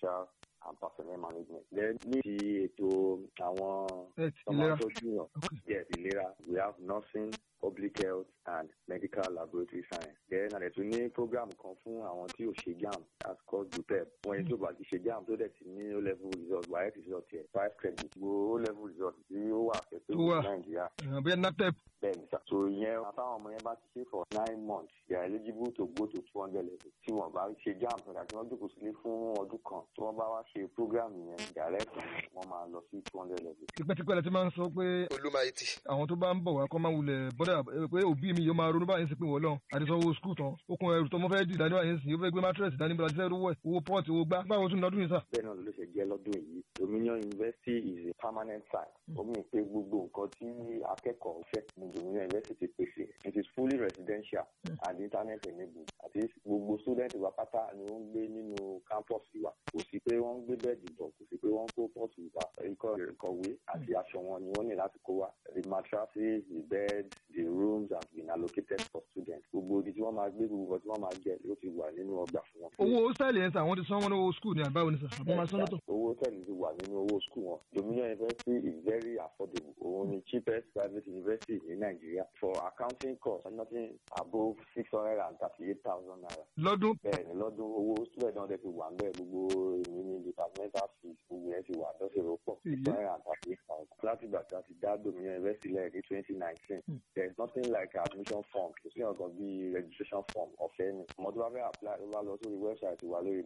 social and personnel management. then ní ti ètò àwọn Health, ọmọ ìlera. àtọ́jú yàn yes ìlera we have nursing public health and medical laboratory science. then àdẹ̀ tún ní program kan fún àwọn tí ò ṣe jam that's called dupep fún ẹni tó bá ti ṣe jam tó dẹ̀ ti ní o level result wáyé result yẹ five credit wo o level result tí ó wà fẹ́ Tó wà. ní nàìjíríà Eh, bóyá napep bẹ́ẹ̀ni sá. so ìyẹn àtàwọn ọmọ yẹn bá ti ṣe for nine months they are eligible to go to two hundred level tí wọ́n bá ṣe jam nígbà tí wọ́n jókòó sílé fún ọdún kan tí wọ́n bá wá ṣe program yẹn direct wọ́n máa lọ sí two hundred level. tipẹ́tipẹ́ la ti máa ń sọ pé olùmọ̀ẹ́tì. àwọn tó bá ń bọ̀ wá kọ́ máa wulẹ̀ bọ́dà eh, pé òbí mi yóò máa ronú báyìí sí pé wọ́n lọ àti sanwó skul tán ó kun ẹrù tó mọ́ fẹ́ dì dání báyìí sí yóò fẹ́ gbé mattress dání bí wọ́n ti fẹ́ rówó ẹ̀ owó pọ́ọ̀tì owó gbá báwo tún lọ́dún yìí sà. bẹ́ẹ̀ náà ló ṣe jẹ́ lọ́dún yìí dominion university is a permanent site ó mì pé gbogbo nǹkan tí akẹ́kọ̀ọ́ fẹ́ ní dominion university pèsè it is fully residential and internet enabled àti gbogbo student wa pátá ni wọ́n ń gbé nínú campus wa kò sí pé wọ́n ń gbé bẹ́ẹ̀dì bọ̀ kò sí pé wọ́n ń kó pọ́ọ̀tù wa ikọ̀ ìkọ̀wé àti aṣọ wọn ni wọ́n ní láti kó wa the mattresses the bed the rooms have been allocated for students gbogbo ibi tí wọ́n máa gbé gbogbo nǹkan tí wọ́n máa jẹ ló ti wà nínú ọgbà fún wọn. owó hostel yẹn sà wọ́n ti san wọn ní owó skul ní àbáwọn ní sà àbọ̀ máa san lọ́tọ̀. owó tẹ̀lé ti wà nínú owó skul wọn dominion university is very affordable òun ni cheapest private university ní nàìjíríà for accounting cost nothing above six hundred and thirty-eight thousand naira lọ́dún bẹ́ẹ̀ ni lọ́dún owó student náà dẹ̀ ti wà ńbẹ̀ gbogbo èmi ní departmental fees gbogbo yẹn ti wà lọ́sẹ̀ ló pọ̀ six hundred and thirty-eight thousand láti ìgbà tí a ti dá dominion university lẹ́yìn ní twenty nineteen there is nothing like admission form kò sí ọ̀gàn bíi registration form ọ̀fẹ́ ni ọmọ tó bá fẹ́ apply ló bá lọ sórí website wa lórí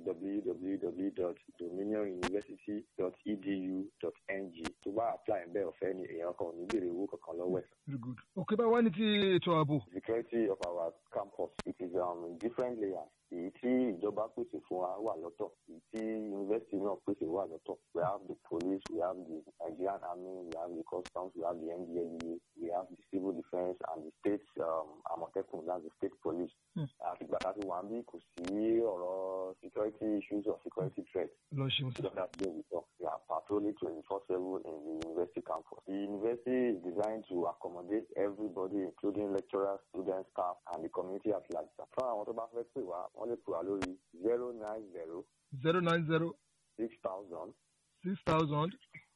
www.dominionuniversity.edu.ng tó bá apply ń bẹ́ ọ̀fẹ́ ni èèyàn kan ò ní béèrè owó kankan lọ́wọ́ ẹ̀. very good. òkè bá wá ní ti ètò ààbò security of our campus it is um, in different layers èyí tí ìjọba pèsè fún wa wà lọ́tọ̀ èyí tí university náà pèsè wà lọ́tọ̀ we have the police we have the nigerian army we have the customs we have the ndlea we have the civil defence and the state um, amotekun that's the state police àtìgbà tá a ti wà ń bí kò sí ọ̀rọ̀ security issues or security threat lọ ṣeun sà. so that's where we talk. We are patrolling 24-7 in the university campus. The university is designed to accommodate everybody, including lecturers, students, staff, and the community at large. Fún àwọn tó bá fẹ́ pè wá, wọ́n lè pè wá lórí zero nine zero zero nine zero six thousand six thousand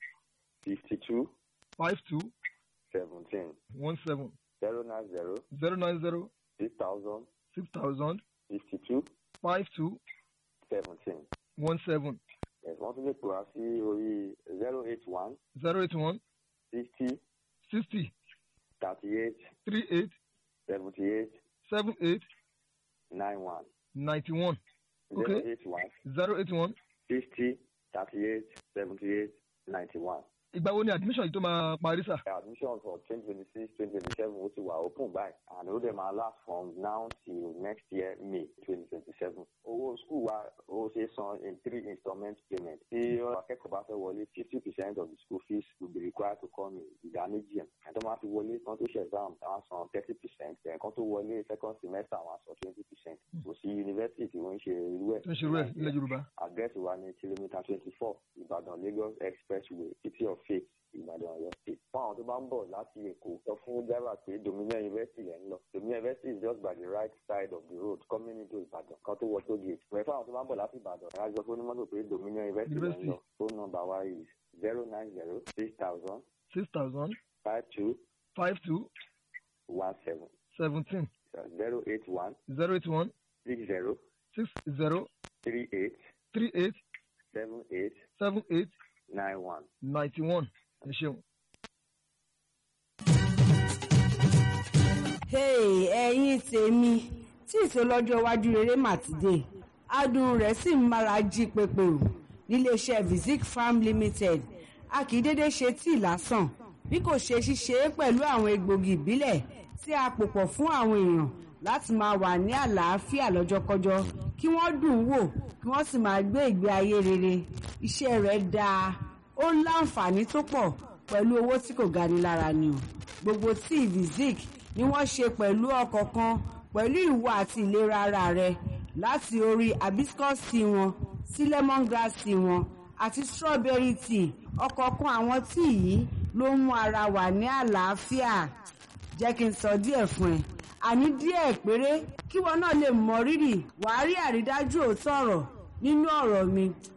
fifty two five two seventeen one seven zero nine zero zero nine zero six thousand six thousand fifty two five two seventeen. one seven Yes, wọ́n tún lè pè wá sí orí zero eight one zero eight one sixty sixty thirty eight three eight seventy eight seven eight nine one ninety one zero Okay. eight one zero eight one. sixty thirty eight seventy eight ninety one. ìgbà wo ni admission yìí tó máa parí sà. admission for twenty twenty six twenty twenty seven ó ti wà open báyìí and ó dẹ̀ máa last from now till next year may twenty twenty seven. owó school wa ó ṣe é san in three installment payment. tí akẹ́kọ̀ọ́ bá fẹ́ wọlé fifty percent of the school fees will be required to come in ìdá méjì ẹ̀. ẹ̀tọ́ máa fi wọlé kan tó ṣe exam àwọn san thirty percent ẹ̀kan tó wọlé second semester àwọn san twenty percent. kò sí yunifásitì tí wọ́n ń ṣe irú ẹ̀. tó ń ṣe rú ẹ̀ nílẹ̀ yorùbá. address wa ní kìlómítà twenty four ìbàdàn lagos expressway city of faith ìbàdàn ọ̀yọ́ state. fún àwọn tó bá ń bọ̀ láti èkó sọ fún driver pé dominion university lẹ́ ń lọ dominion university is just by the right side of the road coming into ìbàdàn kan tó wọ tó gate. wẹ̀ fún àwọn tó bá ń bọ̀ láti ìbàdàn ẹ̀ á sọ fún onímọ́tò pé dominion university lẹ́ ń lọ phone number wa is zero nine zero six thousand six thousand five two five two one seven seventeen zero eight one zero eight one six zero six zero three eight three eight seven eight seven eight nine one. ninety one ẹ ṣeun. hey ẹ̀yin tèmi tí ìsọlọ́jọ́ iwájú rere mà ti dé adùn rẹ̀ sì ń mára jí pépé o níléeṣẹ́ vizic farm limited a kì í dédé ṣe tíì lásán bí kò ṣe ṣíṣe é pẹ̀lú àwọn egbògi ìbílẹ̀ tí a pò pọ̀ fún àwọn èèyàn láti máa wà ní àlàáfíà lọ́jọ́kọ́jọ́ kí wọ́n dùn ún wò kí wọ́n sì máa gbé ìgbé ayé rere iṣẹ́ rẹ̀ dáa ó láǹfààní tó pọ̀ pẹ̀lú owó tí kò gani lára ni o gbogbo tíì vizic ni wọ́n ṣe pẹ̀lú ọkọ̀ kan pẹ̀lú ìwà àti ìlera ara rẹ láti orí hibiscus tea wọn sí lemongrass tea wọn àti strawberry tea ọ̀kọ̀ọ̀kan àwọn tíì yìí ló ń mú ara wà ní àlàáfíà jẹ́ kí n sọ díẹ̀ fún ẹ àní díẹ̀ péré kí wọn náà lè mọ rírì wàá rí àrídájú òótọ́ ọ̀rọ̀ nínú ọ̀rọ̀ mi